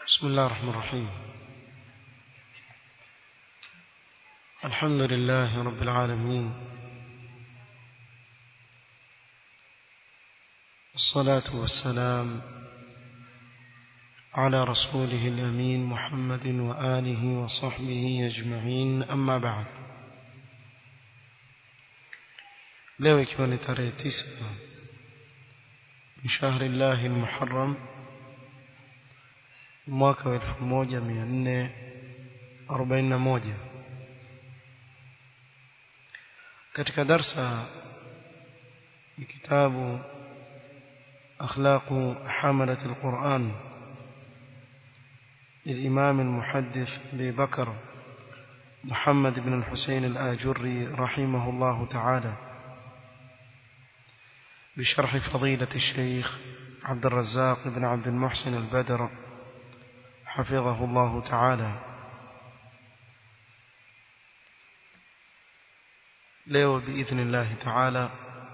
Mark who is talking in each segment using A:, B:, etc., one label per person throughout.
A: بسم الله الرحمن الرحيم الحمد لله رب العالمين الصلاة والسلام على رسوله الأمين محمد وآله وصحبه أجمعين أما بعد leo ikiwa ni tarehe tisa min shahri llahi lmuharam mwaka wa elfu moja mia nne arobaini na moja katika darsa ni kitabu akhlaqu hamalat alquran للإمام المحدث أبي بكر محمد بن الحسين الآجري رحمه الله تعالى بشرح فضيلة الشيخ عبد الرزاق بن عبد المحسن البدر حفظه الله تعالى leo biidhni llahi taala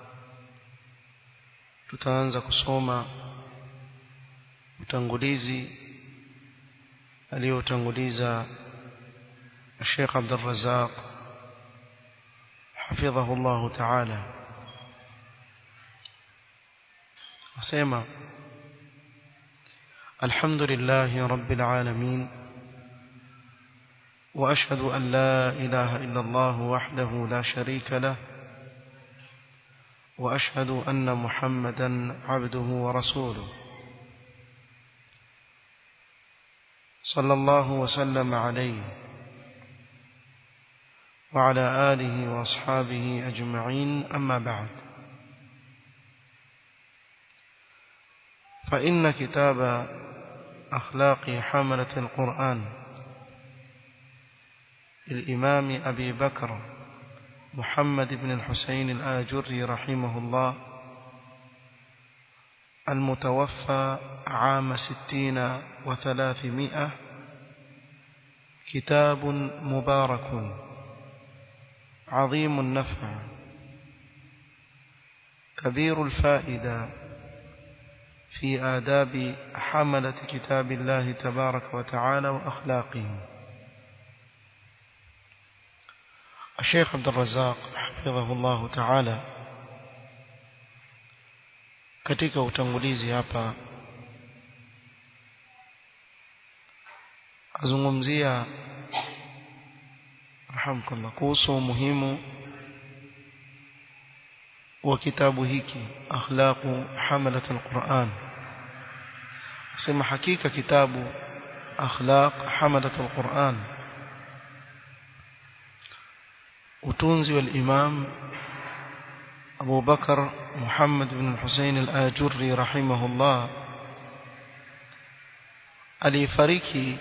A: tutaanza kusoma utangulizi aliyotanguliza Sheikh Abdul Razzaq حفظه الله تعالى asema الحمد لله رب العالمين وأشهد أن لا إله إلا الله وحده لا شريك له وأشهد أن محمدا عبده ورسوله صلى الله وسلم عليه وعلى آله وأصحابه أجمعين أما بعد فإن كتاب أخلاق حملة القرآن للإمام أبي بكر محمد بن الحسين الآجري رحمه الله المتوفى عام ستين وثلاثمائة كتاب مبارك عظيم النفع كبير الفائدة في آداب حملة كتاب الله تبارك وتعالى وأخلاقه الشيخ عبد الرزاق حفظه الله تعالى katika utangulizi hapa azungumzia rahamkallah kuhusu umuhimu wa kitabu hiki akhlaqu hamalat alquran sema hakika kitabu akhlaq hamalat alquran utunzi wal imam Abu Bakar Muhammad ibn Hussein al-Ajurri rahimahullah alifariki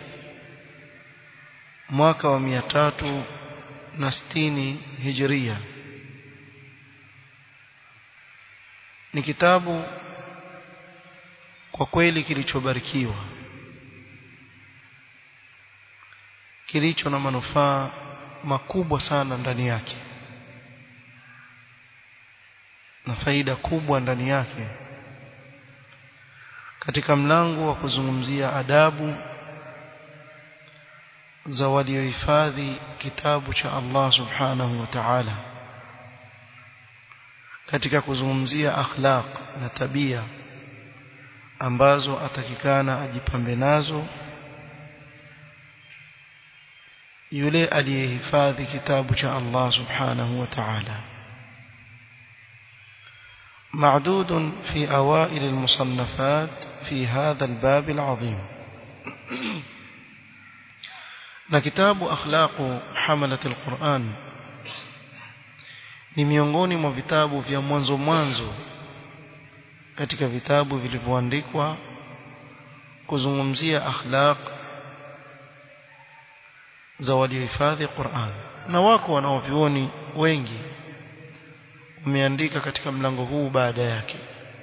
A: mwaka wa 360 Hijria ni kitabu kwa kweli kilichobarikiwa kilicho na manufaa makubwa sana ndani yake na faida kubwa ndani yake katika mlango wa kuzungumzia adabu za waliohifadhi kitabu cha Allah subhanahu wa ta'ala katika kuzungumzia akhlaq na tabia ambazo atakikana ajipambe nazo yule aliyehifadhi kitabu cha Allah subhanahu wa ta'ala معدود في أوائل المصنفات في هذا الباب العظيم كتاب أخلاق حملة القرآن ni miongoni mwa vitabu vya mwanzo mwanzo katika vitabu vilivyoandikwa kuzungumzia akhlaq za waliohifadhi Qur'an na wako wanaovioni wengi umeandika katika mlango huu baada yake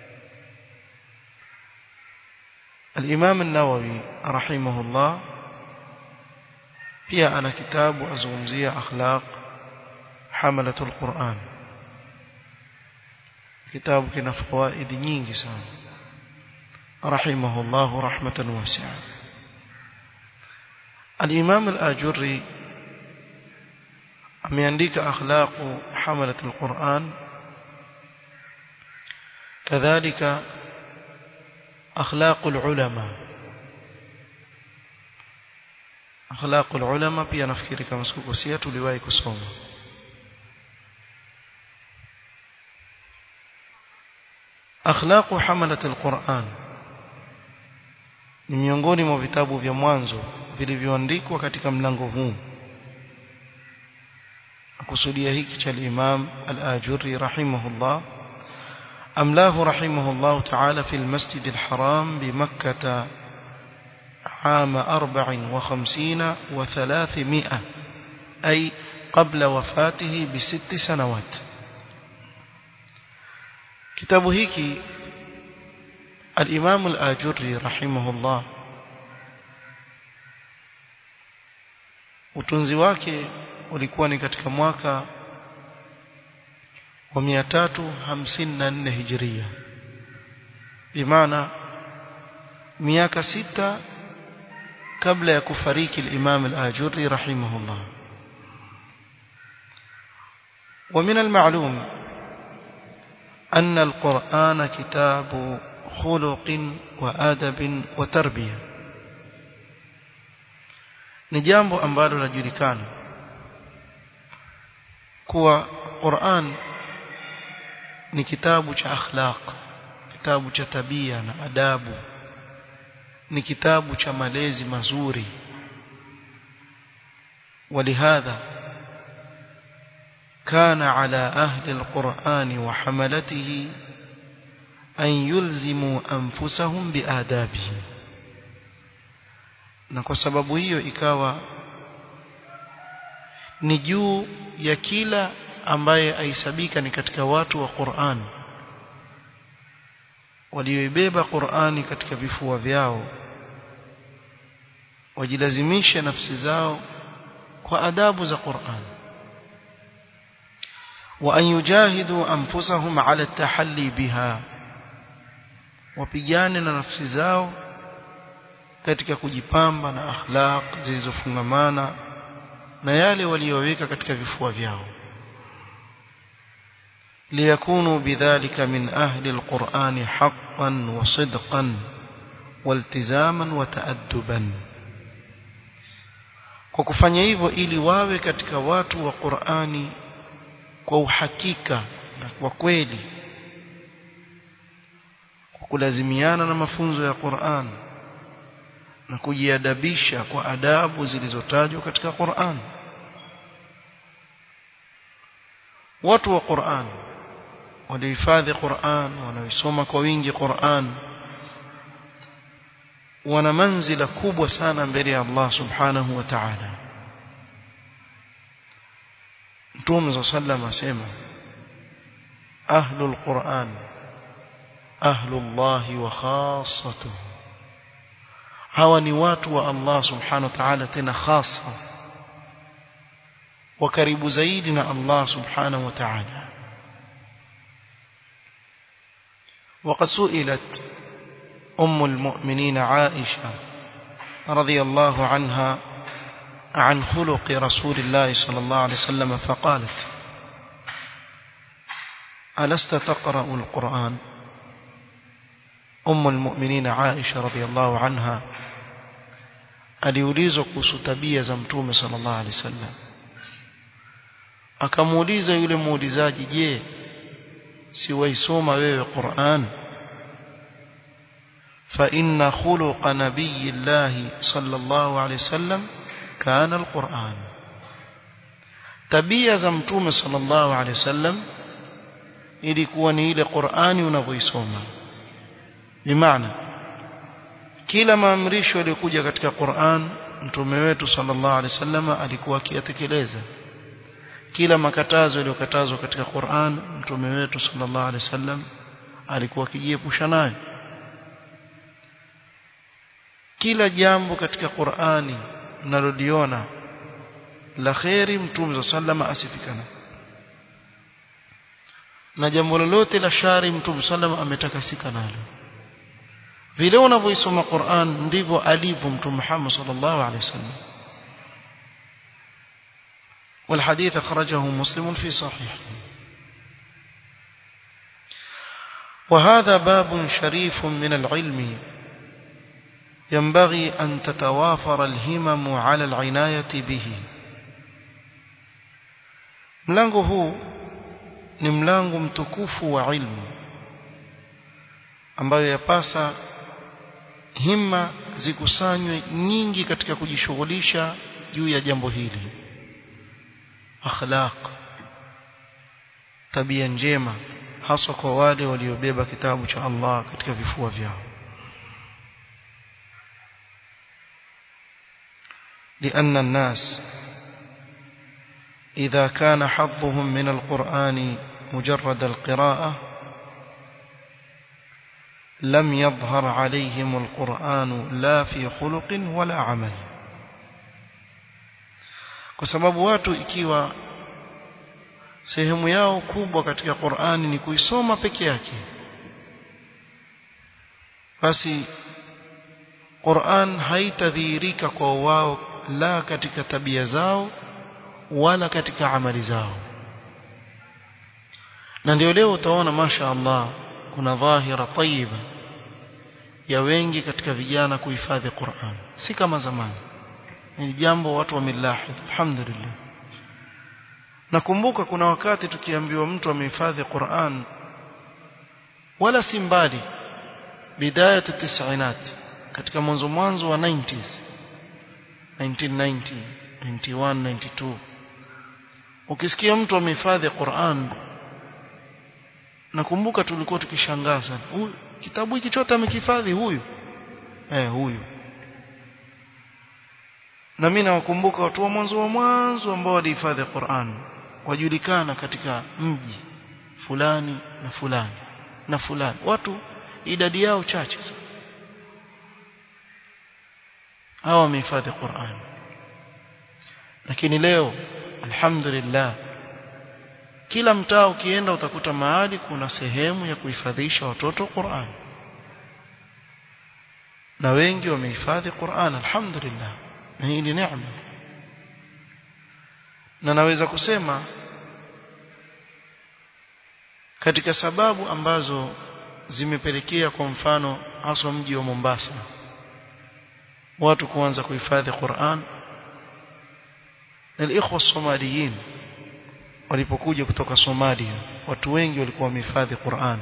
A: Al-Imam An-Nawawi rahimahullah pia ana kitabu azungumzia akhlaq hamalatul Qur'an kitabu kina fawaidi nyingi sana rahimahullah rahmatan wasi'a الإمام الآجري ameandika akhlaqu hamalat alquran kadhalika akhlaqu alulama akhlaqu alulama pia nafikiri kama sikukosea tuliwahi kusoma akhlaqu hamalat alquran ni miongoni mwa vitabu vya mwanzo vilivyoandikwa katika mlango huu kusudia hiki cha al-Imam al-Ajurri rahimahullah أملاه رحمه الله تعالى في المسجد الحرام بمكة عام أربع وخمسين وثلاثمائة أي قبل وفاته بست سنوات كتاب هيك الإمام الآجري رحمه الله utunzi wake ulikuwa ni katika mwaka wa 354 hijiria bimaana miaka sita kabla ya kufariki al-Imam al-Ajurri rahimahullah ومن المعلوم أن القرآن كتاب خلق وآدب وتربية ni jambo ambalo lajulikana kuwa Qur'an ni kitabu cha akhlaq kitabu cha tabia na adabu ni kitabu cha malezi mazuri ولهذا كان على أهل القرآن وحملته أن يلزموا أنفسهم بآدابه na kwa sababu hiyo ikawa ni juu ya kila ambaye aisabika ni katika watu wa Qur'an walioibeba Qur'ani katika vifua vyao wajilazimishe nafsi zao kwa adabu za Qur'an wa an yujahidu anfusahum ala tahalli biha wapigane na nafsi zao katika kujipamba na akhlaq zilizofungamana na yale waliyoweka katika vifua vyao ليكونوا بذلك من أهل القرآن حقا وصدقا والتزاما وتأدبا kwa kufanya hivyo ili wawe katika watu wa Qur'ani kwa uhakika na kwa kweli kwa kulazimiana na mafunzo ya Qur'an na kujiadabisha kwa adabu zilizotajwa katika Qur'an watu wa Qur'an walihifadhi Qur'an wanaisoma kwa wingi Qur'an wana manzila kubwa sana mbele ya Allah subhanahu wa ta'ala Mtume sallam asema ahlul Qur'an ahlullah wa khassatuhu hawa ni watu wa Allah subhanahu wa ta'ala tena khasa wa karibu zaidi na Allah subhanahu wa ta'ala وقد سئلت أم المؤمنين عائشة رضي الله عنها عن خلق رسول الله صلى الله عليه وسلم فقالت ألست تقرأ القرآن أم المؤمنين عائشة رضي الله عنها aliulizwa kuhusu tabia za mtume sallallahu alaihi wasallam akamuuliza yule muulizaji je si waisoma wewe Qur'an fa inna khuluqa nabiyillahi sallallahu alaihi wasallam kana alquran tabia za mtume sallallahu alaihi wasallam ilikuwa ni ile Qur'ani unavyoisoma bimaana kila maamrisho yaliyokuja katika Qur'an mtume wetu sallallahu alaihi wasallam alikuwa akiyatekeleza kila makatazo yaliyokatazwa katika Qur'an mtume wetu sallallahu alaihi wasallam alikuwa akijiepusha nayo kila jambo katika Qur'ani mnaloliona la khairi mtume sallallahu asifikana na jambo lolote la shari mtume sallallahu ametakasika nalo vile unavyoisoma Qur'an ndivyo alivyo mtume Muhammad sallallahu alaihi wasallam والحديث أخرجه مسلم في صحيح وهذا باب شريف من العلم ينبغي أن تتوافر الهمم على العناية به mlango huu ni mlango mtukufu wa ilmu ambayo yapasa himma zikusanywe nyingi katika kujishughulisha juu ya jambo hili akhlaq tabia njema haswa kwa wale waliobeba kitabu cha Allah katika vifua vyao لأن الناس إذا كان حظهم من القرآن مجرد القراءة لم يظهر عليهم القرآن لا في خلق ولا عمل kwa sababu watu ikiwa sehemu yao kubwa katika Qur'ani ni kuisoma peke yake basi Qur'an haitadhihirika kwa wao la katika tabia zao wala katika amali zao na ndio leo utaona masha Allah kuna dhahira tayyiba ya wengi katika vijana kuhifadhi Qur'an si kama zamani ni jambo watu wamelahidh alhamdulillah nakumbuka kuna wakati tukiambiwa mtu amehifadhi Qur'an wala si mbali bidaya tisainat katika mwanzo mwanzo wa 90s 1990 91 92 ukisikia mtu amehifadhi Qur'an nakumbuka tulikuwa tukishangaa sana huyu kitabu hiki chote amekihifadhi huyu eh huyu na mimi nawakumbuka watu wa mwanzo wa mwanzo ambao walihifadhi Qur'an wajulikana katika mji fulani na fulani na fulani watu idadi yao chache sana hawa wamehifadhi Qur'an lakini leo alhamdulillah kila mtaa ukienda utakuta mahali kuna sehemu ya kuhifadhisha watoto Qur'an na wengi wamehifadhi Qur'an alhamdulillah na hii ni neema na naweza kusema katika sababu ambazo zimepelekea kwa mfano haswa mji wa Mombasa watu kuanza kuhifadhi Qur'an na ikhwa somaliyin walipokuja kutoka Somalia watu wengi walikuwa wamehifadhi Qur'an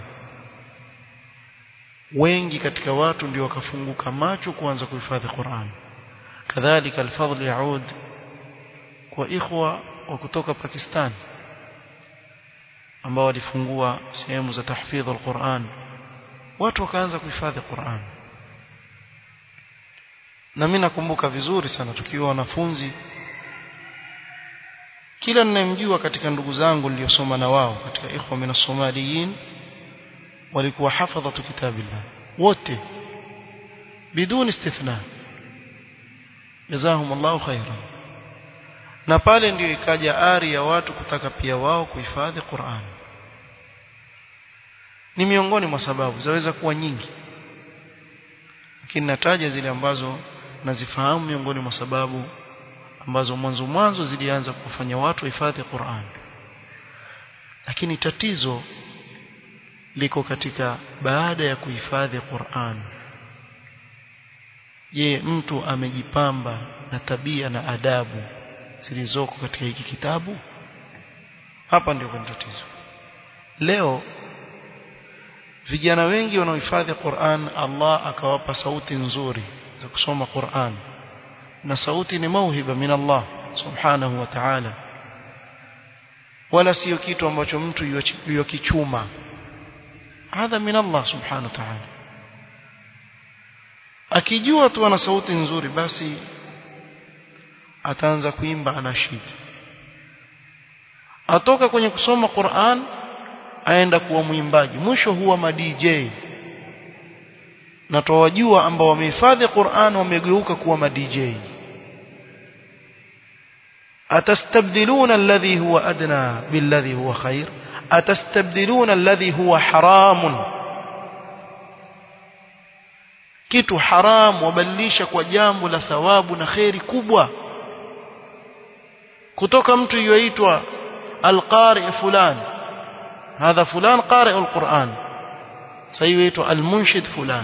A: wengi katika watu ndio wakafunguka macho kuanza kuhifadhi Qur'an kadhalika alfadhl yaud kwa ikhwa wa kutoka Pakistan ambao walifungua sehemu za tahfidh alquran watu wakaanza kuhifadhi Qur'an na mimi nakumbuka vizuri sana tukiwa wanafunzi kila ninayemjua katika ndugu zangu niliyosoma na wao katika ikhwa min somaliyin walikuwa hafadhatu kitabillah wote biduni istithna jazahum Allahu khairan na pale ndio ikaja ari ya watu kutaka pia wao kuhifadhi Qur'an ni miongoni mwa sababu zaweza kuwa nyingi lakini nataja zile ambazo nazifahamu miongoni mwa sababu ambazo mwanzo mwanzo zilianza kufanya watu wahifadhi Qur'an lakini tatizo liko katika baada ya kuhifadhi Qur'an je mtu amejipamba na tabia na adabu zilizoko katika hiki kitabu hapa ndio kuna tatizo leo vijana wengi wanaohifadhi Qur'an Allah akawapa sauti nzuri za kusoma Qur'an na sauti ni mauhiba min Allah subhanahu wa ta'ala wala sio kitu ambacho mtu yokichuma hadha min Allah subhanahu wa ta'ala akijua tu ana sauti nzuri basi ataanza kuimba anashid atoka kwenye kusoma Qur'an aenda kuwa mwimbaji mwisho huwa ma DJ na tawajua ambao wamehifadhi Qur'an wamegeuka kuwa ma DJ atastabdiluna alladhi huwa adna billadhi huwa khair atastabdiluna alladhi huwa haramun kitu haram wabadilisha kwa jambo la thawabu na khairi kubwa kutoka mtu yuaitwa alqari fulan hadha fulan qari alquran sasa yuaitwa almunshid fulan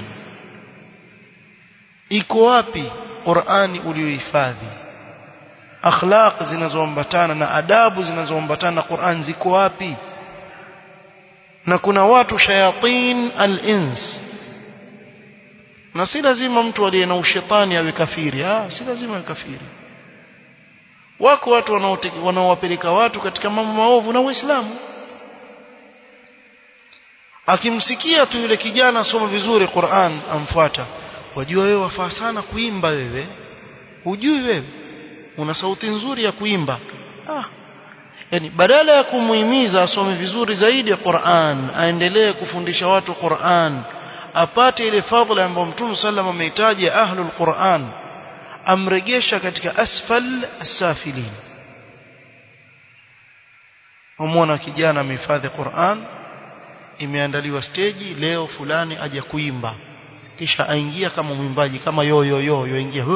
A: iko wapi qurani uliohifadhi akhlaq zinazoambatana na adabu zinazoambatana na Qur'an ziko wapi na kuna watu shayatin al-ins na si lazima mtu aliye na ushetani awe kafiri ah si lazima awe kafiri wako watu wanaowapeleka watu katika mambo maovu na Uislamu akimsikia tu yule kijana asoma vizuri Qur'an amfuata wajua wewe wafaa sana kuimba wewe hujui wewe una sauti nzuri ya kuimba ah yani badala ya kumuhimiza asome vizuri zaidi ya Qur'an aendelee kufundisha watu Qur'an apate ile fadhila ambayo Mtume sallam amehitaji ahlul Qur'an amregesha katika asfal asafilin umwona kijana amehifadhi Qur'an imeandaliwa stage leo fulani aje kuimba kisha aingia kama mwimbaji kama yo yo yo yoingia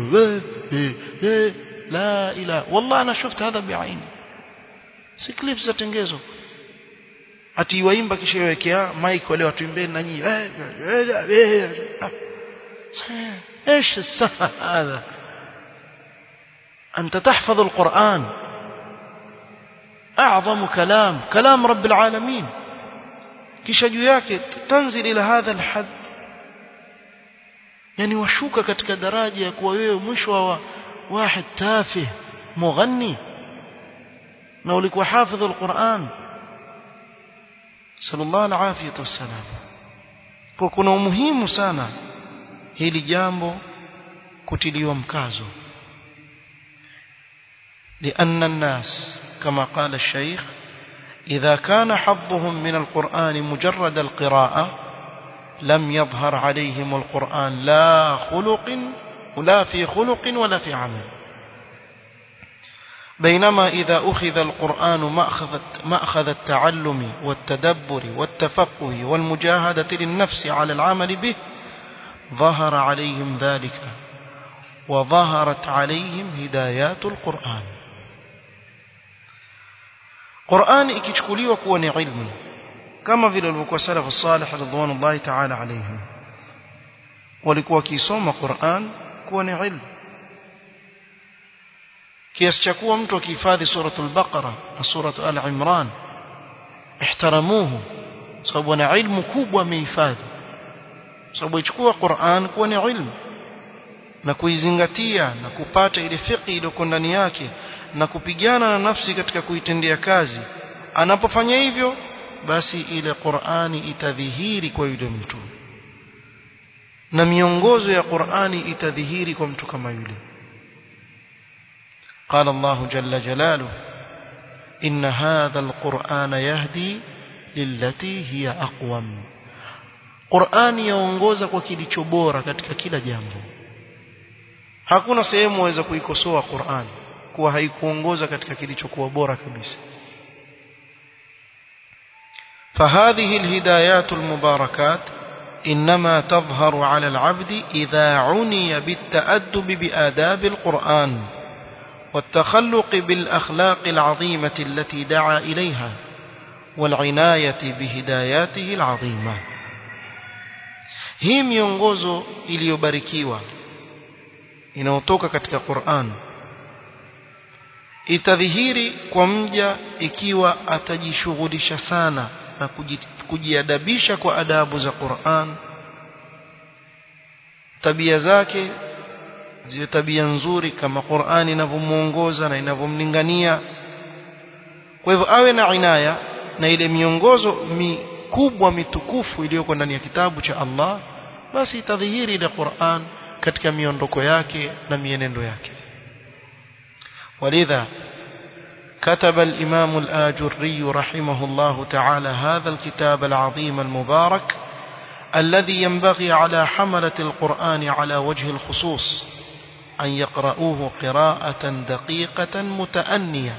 A: la ila wallah ana shufta hadha biaini si clips za tengezo ati waimba kisha yawekea mic wale watu imbeni na nyinyi ايش السفه هذا انت تحفظ القران اعظم كلام كلام رب العالمين kisha juu yake tanzil ila hadha alhad yani washuka katika daraja ya kuwa wewe mwisho wa واحد تافه مغني na ulikuwa hafidh alquran sallallahu alafiyatu wassalam kwa kuna umuhimu sana hili jambo kutiliwa mkazo لأن الناس كما قال الشيخ إذا كان حظهم من القرآن مجرد القراءة لم يظهر عليهم القرآن لا خلق ولا في خلق ولا في عمل بينما إذا أخذ القرآن مأخذ, مأخذ التعلم والتدبر والتفقه والمجاهدة للنفس على العمل به ظهر عليهم ذلك وظهرت عليهم هدايات القرآن قرآن ikichukuliwa kuwa ni ilmu kama vile walivyokuwa salafu salih radhiallahu ta'ala alayhim walikuwa wakisoma Qur'an kuwa ni ilmu kiasi cha kuwa mtu akihifadhi suratul baqara na suratul al-imran ihtaramuhu sababu ana ilmu kubwa amehifadhi sababu ichukua Qur'an kuwa ni ilmu na kuizingatia na kupata ile fiqh iliyoko ndani yake na kupigana na nafsi katika kuitendea kazi anapofanya hivyo basi ile Qur'ani itadhihiri kwa yule mtu na miongozo ya Qur'ani itadhihiri kwa mtu kama yule قال الله جل جلاله إن هذا القرآن يهدي للتي هي أقوم قرآن yaongoza kwa kilicho bora katika kila jambo hakuna sehemu waweza kuikosoa Qur'an kuwa haikuongoza katika kilichokuwa bora kabisa فهذه الهدايات المباركات إنما تظهر على العبد إذا عني بالتأدب بآداب القرآن والتخلق بالأخلاق العظيمة التي دعا إليها والعناية بهداياته العظيمة hii miongozo iliyobarikiwa inayotoka katika Qur'an itadhihiri kwa mja ikiwa atajishughulisha sana na kujiadabisha kwa adabu za Qur'an tabia zake ziwe tabia nzuri kama Qur'an inavyomuongoza na inavyomlingania kwa hivyo awe na inaya na ile miongozo mikubwa mitukufu iliyoko ndani ya kitabu cha Allah basi itadhihiri ile Qur'an katika miondoko yake na mienendo yake ولذا كتب الإمام الآجري رحمه الله تعالى هذا الكتاب العظيم المبارك الذي ينبغي على حملة القرآن على وجه الخصوص أن يقرؤوه قراءة دقيقة متأنية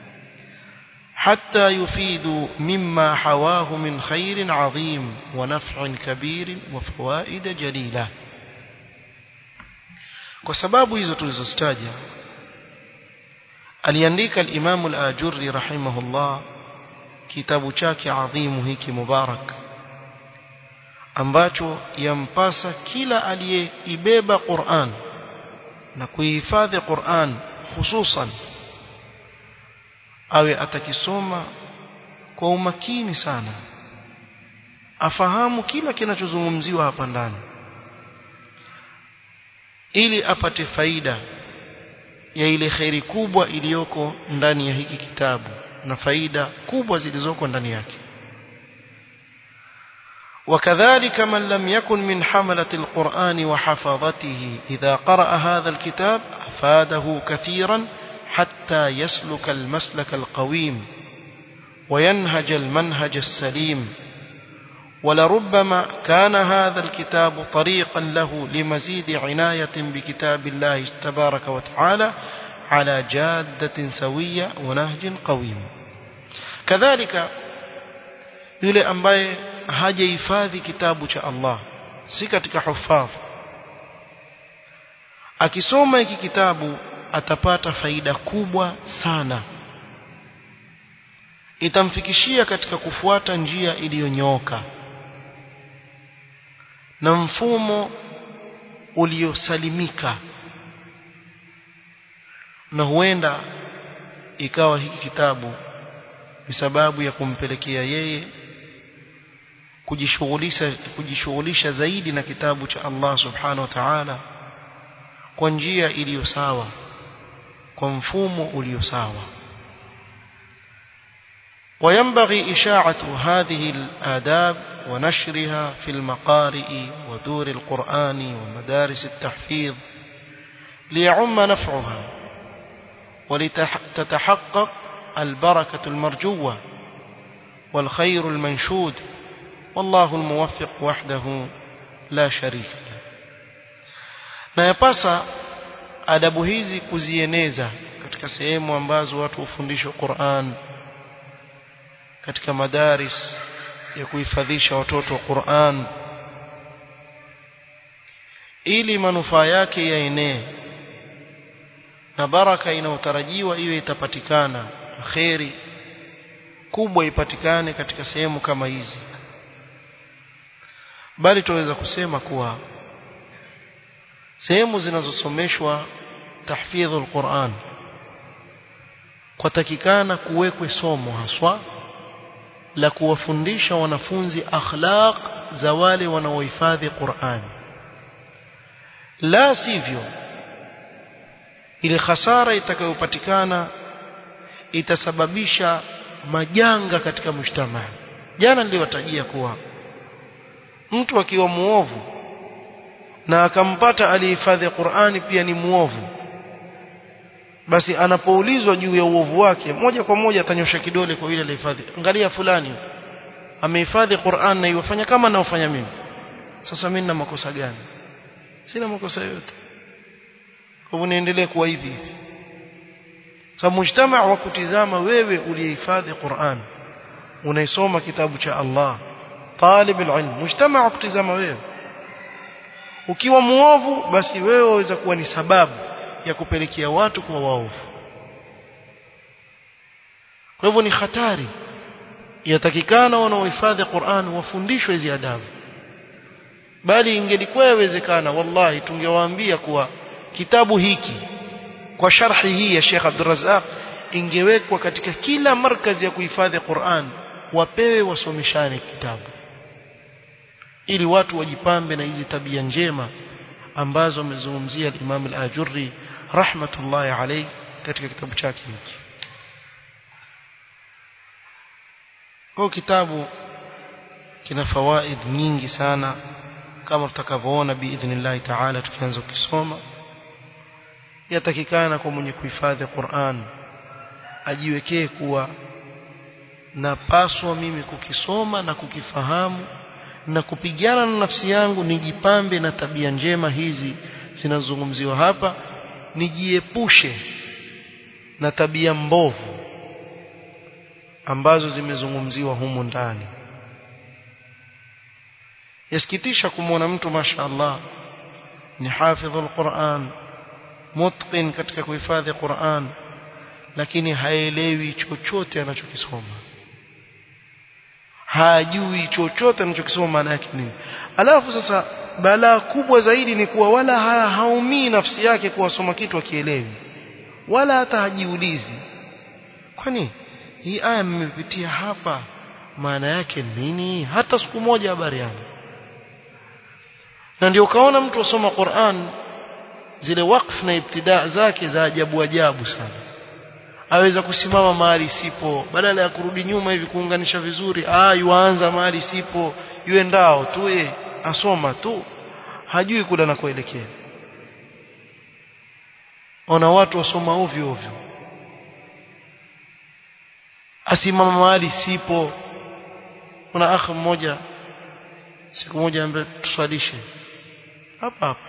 A: حتى يفيدوا مما حواه من خير عظيم ونفع كبير وفوائد جليلة وسباب hizo tulizostaja aliandika al-Imam al-Ajurri rahimahullah kitabu chake adhimu hiki mubarak ambacho yampasa kila aliyeibeba Qur'an na kuihifadhi Qur'an hususan awe atakisoma kwa umakini sana afahamu kila kinachozungumziwa hapa ndani ili apate faida ya ile khairi kubwa iliyoko ndani ya hiki kitabu na faida kubwa zilizoko ndani yake وكذلك من لم يكن من حملة القرآن وحفظته إذا قرأ هذا الكتاب أفاده كثيرا حتى يسلك المسلك القويم وينهج المنهج السليم ولربما كان هذا الكتاب طريقا له لمزيد عناية بكتاب الله تبارك وتعالى على جادة سوية ونهج قويم كذلك yule ambaye hajahifadhi kitabu cha Allah si katika hufadh akisoma hiki kitabu atapata faida kubwa sana itamfikishia katika kufuata njia iliyonyooka na mfumo uliosalimika na huenda ikawa hiki kitabu ni sababu ya kumpelekea yeye kujishughulisha kujishughulisha zaidi na kitabu cha Allah subhanahu wa ta'ala kwa njia iliyo sawa kwa mfumo ulio sawa وينبغي إشاعة هذه الآداب ونشرها في المقارئ ودور القرآن ومدارس التحفيظ ليعم نفعها ولتتحقق البركة المرجوة والخير المنشود والله الموفق وحده لا شريك له na yapasa adabu hizi kuzieneza katika sehemu ambazo watu hufundishwa Qur'an katika madaris ya kuhifadhisha watoto Qur'an ili manufaa yake yaenee na baraka inayotarajiwa iwe itapatikana kheri kubwa ipatikane katika sehemu kama hizi bali tuweza kusema kuwa sehemu zinazosomeshwa tahfidhul Qur'an kwatakikana kuwekwe somo haswa la kuwafundisha wanafunzi akhlaq za wale wanaohifadhi Qur'an la sivyo ile hasara itakayopatikana itasababisha majanga katika mshtama jana niliwatajia kuwa mtu akiwa muovu na akampata alihifadhi Qur'ani pia ni muovu basi anapoulizwa juu ya uovu wake moja kwa moja atanyosha kidole kwa yule alihifadhi angalia fulani amehifadhi Qur'an na yofanya kama naofanya mimi sasa mimi nina makosa gani sina makosa yote kwa hivyo niendelee kuwa hivi hivi sababu mujtama wa kutizama wewe uliyehifadhi Qur'an unaisoma kitabu cha Allah talib alilm mujtama wa kutizama wewe ukiwa muovu basi wewe waweza kuwa ni sababu ya kupelekea watu kuwa waovu kwa hivyo ni hatari yatakikana wanaohifadhi Qur'an wafundishwe hizi adabu bali ingelikuwa yawezekana wallahi tungewaambia kuwa kitabu hiki kwa sharhi hii ya Sheikh Abdul Razzaq ingewekwa katika kila markazi ya kuhifadhi Qur'an wapewe wasomeshane kitabu ili watu wajipambe na hizi tabia njema ambazo amezungumzia Imam al-Ajurri rahmatullahi alayhi katika kitabu chake hiki kwa kitabu kina fawaid nyingi sana kama tutakavyoona biidhnillah ta'ala tukianza kusoma yatakikana kwa mwenye kuhifadhi Qur'an ajiwekee kuwa napaswa mimi kukisoma na kukifahamu na kupigana na nafsi yangu nijipambe na tabia njema hizi zinazozungumziwa hapa nijiepushe na tabia mbovu ambazo zimezungumziwa humu ndani yasikitisha kumwona mtu mashaallah ni hafidhul Qur'an mutqin katika kuhifadhi Qur'an lakini haelewi chochote anachokisoma hajui chochote anachokisoma maana yake nini alafu sasa balaa kubwa zaidi ni kuwa wala ha, haumii nafsi yake kuwasoma kitu akielewi wala hata hajiulizi kwani hii aya mmepitia hapa maana yake nini hata siku moja habari yana na ndio ukaona mtu asoma Qur'an zile wakf na ibtidaa zake za ajabu ajabu sana aweza kusimama mahali sipo badala ya kurudi nyuma hivi kuunganisha vizuri ah yuanza mahali sipo yuendao tu ye asoma tu hajui kula na kuelekea ona watu wasoma ovyo ovyo asimama mahali sipo kuna akhi mmoja siku moja ambaye tuswalishe hapa hapa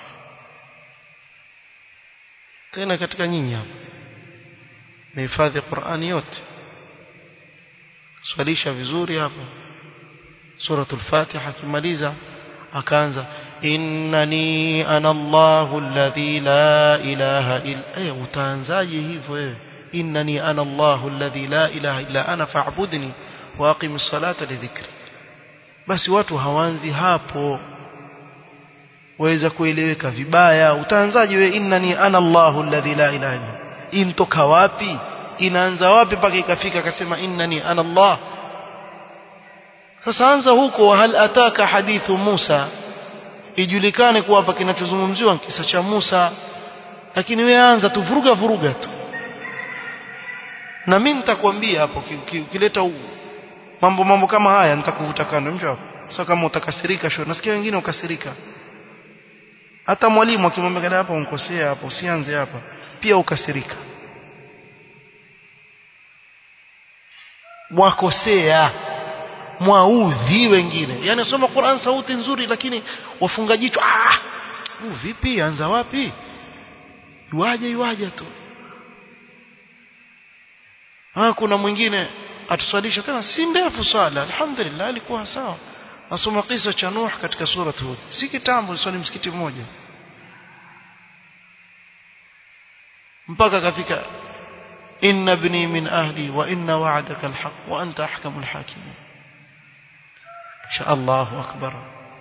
A: tena katika nyinyi hapa mehifadhi Qur'ani yote swalisha vizuri hapa suratul Fatiha kimaliza akaanza innani ana Allahu alladhi la ilaha illa eh utaanzaje hivyo wewe innani ana Allahu alladhi la ilaha illa ana fa'budni wa aqimis salata li dhikri basi watu hawanzi hapo waweza kueleweka vibaya utaanzaje wewe innani ana Allahu alladhi la ilaha illa imtoka wapi inaanza wapi mpaka ikafika akasema innani ana Allah sasa anza huko hal ataka hadithu Musa ijulikane kuwa hapa kinachozungumziwa kisa cha Musa lakini wewe anza tu vuruga vuruga tu na mimi nitakwambia hapo ukileta mambo mambo kama haya nitakuvuta kando mshauri sasa kama utakasirika sio nasikia wengine ukasirika hata mwalimu akimwambia kada hapa unkosea hapo usianze hapa pia ukasirika mwakosea mwaudhi wengine yani soma Qur'an sauti nzuri lakini wafunga jicho ah uh, vipi anza wapi yuaje yuaje tu ah kuna mwingine atusalisha tena si ndefu sala alhamdulillah alikuwa sawa nasoma kisa cha Nuh katika sura Hud si kitambo swali msikiti mmoja mpaka kafika inna ibni min ahli wa inna wa'daka alhaq wa anta ahkamul hakimin insha Allahu akbar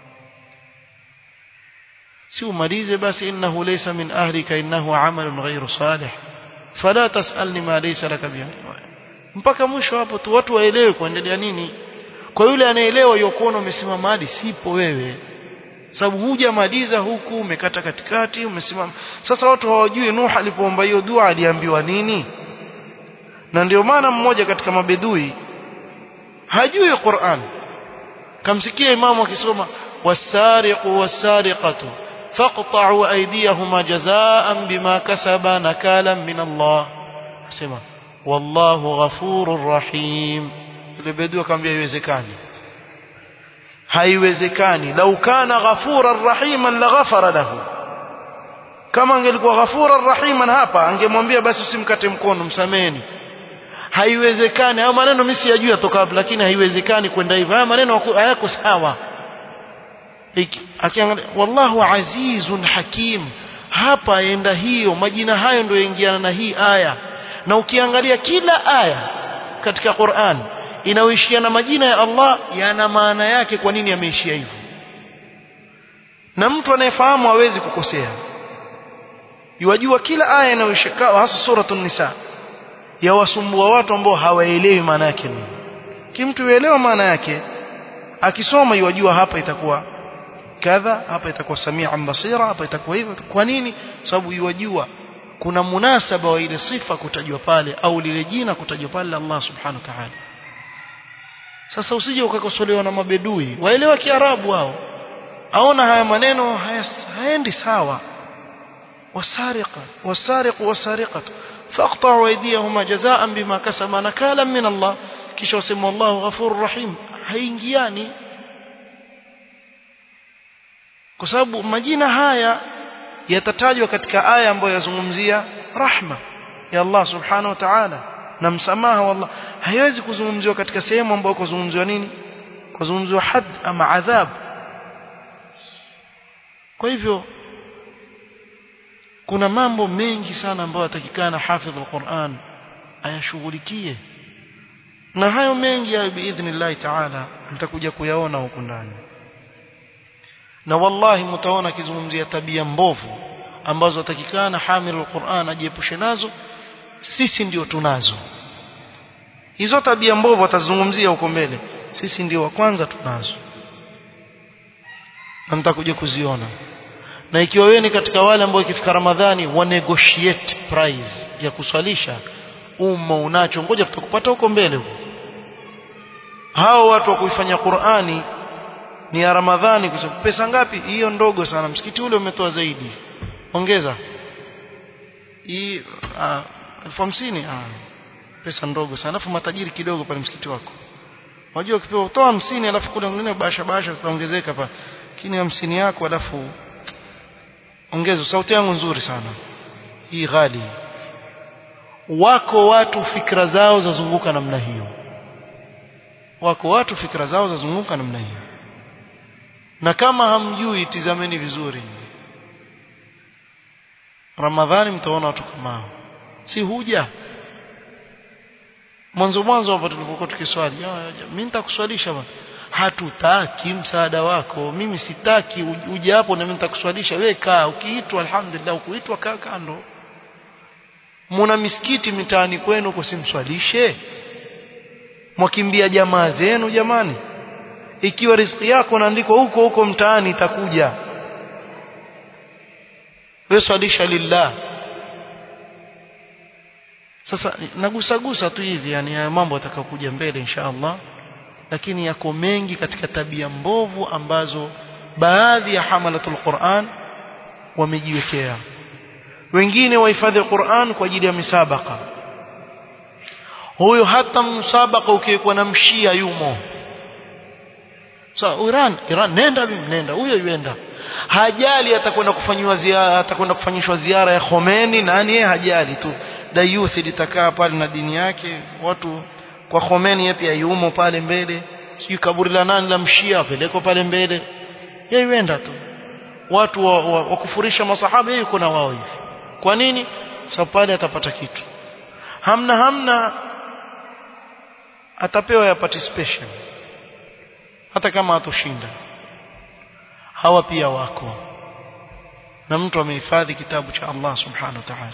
A: si umalize basi innahu laysa min ahlika innahu amalun ghayru salih fala tasalni ma laysa laka bihi mpaka mwisho hapo tu watu waelewe kuendelea nini kwa yule anaelewa yokuona umesimama hadi sipo wewe sababu hujamaliza huku umekata katikati umesimama sasa watu hawajui Nuh alipoomba hiyo dua aliambiwa nini na ndio maana mmoja katika mabedui hajui Qur'an kamsikia imamu akisoma wasariqu wasariqatu faqta'u aydiyahuma jazaa'an bima kasaba nakalan min Allah sema wallahu ghafurur rahim ile bedui akamwambia haiwezekani haiwezekani lau kana ghafuran rahiman laghafara lahu kama angelikuwa ghafuran rahiman hapa angemwambia basi usimkate mkono msameni haiwezekani haya maneno mimi siyajui yatoka wapi lakini haiwezekani kwenda hivyo haya maneno hayako sawa akiangalia wallahu azizun hakim hapa enda hiyo majina hayo ndio yaingiana na hii aya na ukiangalia kila aya katika Qur'an inayoishia na majina ya Allah yana maana yake kwa nini yameishia hivyo na mtu anayefahamu hawezi kukosea yajua kila aya inayoishia hasa suratul nisa yawasumbua watu ambao hawaelewi maana yake nini kimtu yuelewa maana yake akisoma yajua hapa itakuwa kadha hapa itakuwa samia basira hapa itakuwa hivyo kwa nini sababu yajua kuna munasaba wa ile sifa kutajwa pale au lile jina kutajwa pale Allah subhanahu wa ta'ala sasa usije ukakosolewa na mabedui waelewa kiarabu wao aona haya maneno hayaendi sawa wasariqa wasariqu wasariqatu faqta'u aydiyahuma jazaa'an bima kasaba nakalan min Allah kisha wasema Allahu ghafurur rahim haingiani kwa sababu majina haya yatatajwa katika aya ambayo yazungumzia rahma ya Allah subhanahu wa ta'ala na msamaha wa Allah haiwezi kuzungumziwa katika sehemu ambayo kuzungumziwa nini kuzungumziwa had ama adhab kwa hivyo kuna mambo mengi sana ambayo yatakikana hafidh al-Qur'an ayashughulikie na hayo mengi hayo biidhnillahi taala mtakuja kuyaona huku ndani na wallahi mtaona akizungumzia tabia mbovu ambazo atakikana hamilul Qur'an ajiepushe nazo sisi ndio tunazo hizo tabia mbovu atazungumzia huko mbele sisi ndio wa kwanza tunazo na mtakuja kuziona na ikiwa wewe ni katika wale ambao ikifika Ramadhani wa negotiate price ya kuswalisha umma unacho ngoja tutakupata huko mbele huko hao watu wa kuifanya Qur'ani ni ya Ramadhani kwa sababu pesa ngapi hiyo ndogo sana msikiti ule umetoa zaidi ongeza hii elfu hamsini pesa ndogo sana alafu matajiri kidogo pale msikiti wako unajua ukipewa utoa hamsini alafu kule mwingine basha basha zitaongezeka pa lakini hamsini yako alafu ongeza sauti yangu nzuri sana hii ghali wako watu fikra zao zazunguka namna hiyo wako watu fikra zao zazunguka namna hiyo na kama hamjui tizameni vizuri Ramadhani mtaona watu kama hao si huja mwanzo mwanzo hapo tulipokuwa tukiswali mimi nitakuswalisha bwana hatutaki msaada wako mimi sitaki uje hapo na mimi nitakuswalisha wewe kaa ukiitwa alhamdulillah ukuitwa kaa kando muna misikiti mitaani kwenu kusimswalishe mwakimbia jamaa zenu jamani ikiwa riziki yako naandikwa huko huko mtaani itakuja wewe swalisha lillah sasa nagusagusa tu hivi yani haya mambo atakayokuja mbele insha Allah lakini yako mengi katika tabia mbovu ambazo baadhi ya hamalatul Qur'an wamejiwekea wengine wahifadhi Qur'an kwa ajili ya misabaka huyo hata msabaka ukiwekwa na mshia yumo so Iran Iran nenda mimi nenda huyo yuenda hajali atakwenda kufanywa ziara atakwenda kufanyishwa ziara ya Khomeini nani yeye hajali tu da youth litakaa pale na dini yake watu kwa Khomeini yeye pia yumo pale mbele sijui kaburi la nani la mshia apeleko pale mbele yeye yuenda tu watu wa, wa, wa kufurisha masahaba yeye yuko na wao hivi kwa nini sababu pale atapata kitu hamna hamna atapewa ya participation hata kama atoshinda hawa pia wako na mtu amehifadhi kitabu cha Allah subhanahu wa ta'ala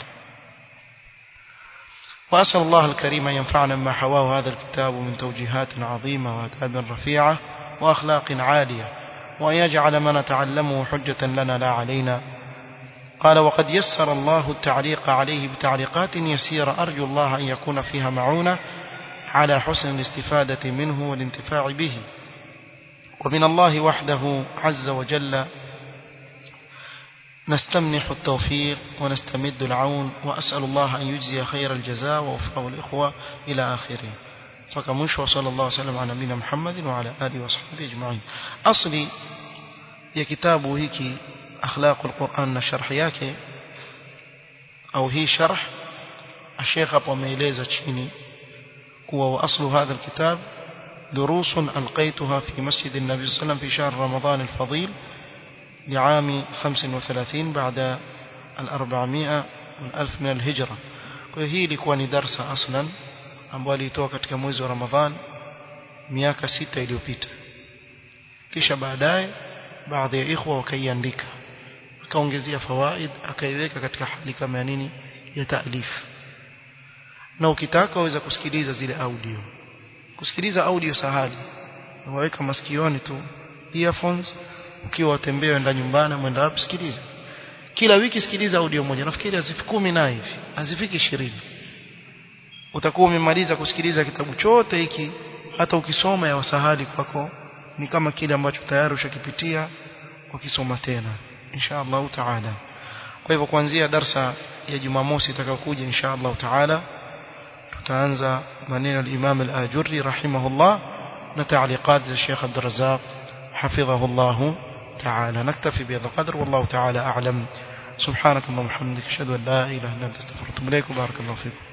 A: وأسأل الله الكريم أن ينفعنا بما حواه هذا الكتاب من توجيهات عظيمة وآداب رفيعة وأخلاق عالية وأن يجعل ما نتعلمه حجة لنا لا علينا قال وقد يسر الله التعليق عليه بتعليقات يسيرة أرجو الله أن يكون فيها معونة على حسن الاستفادة منه والانتفاع به ومن الله وحده عز وجل نستمنح التوفيق ونستمد العون وأسأل الله أن يجزي خير الجزاء ووفقه الإخوة إلى آخره فكمش وصلى الله وسلم على نبينا محمد وعلى آله وصحبه أجمعين أصلي يا كتابه هيك أخلاق القرآن شرح yake أو هي شرح الشيخ أبو ميليزة تشيني هو وأصل هذا الكتاب دروس ألقيتها في مسجد النبي صلى الله عليه وسلم في شهر رمضان الفضيل لعام 35 بعد الأربعمائة والألف من الهجرة وهي ilikuwa ni darsa aslan ambayo alitoa katika mwezi wa Ramadhan miaka sita iliyopita kisha baadaye baadhi ya ikhwa wakaiandika akaongezea fawaid akaiweka katika hali kama ya nini ya taalif na ukitaka waweza kusikiliza zile audio kusikiliza audio sahali waweka masikioni tu earphones ukiwa watembea wenda nyumbani mwenda wapi sikiliza kila wiki sikiliza audio moja nafikiri hazifiki kumi na hivi hazifiki ishirini utakuwa umemaliza kusikiliza kitabu chote hiki hata ukisoma ya wasahali kwako ni kama kile ambacho tayari ushakipitia ukisoma tena insha Allah taala kwa hivyo kuanzia darsa ya Jumamosi itakayokuja insha Allah taala tutaanza maneno al-Imam al-Ajurri rahimahullah na تعليقات الشيخ عبد الرزاق حفظه الله تعالى نكتفي بهذا القدر والله تعالى أعلم سبحانك اللهم وبحمدك اشهد ان لا اله الا انت استغفرك واتوب اليك وبارك الله فيكم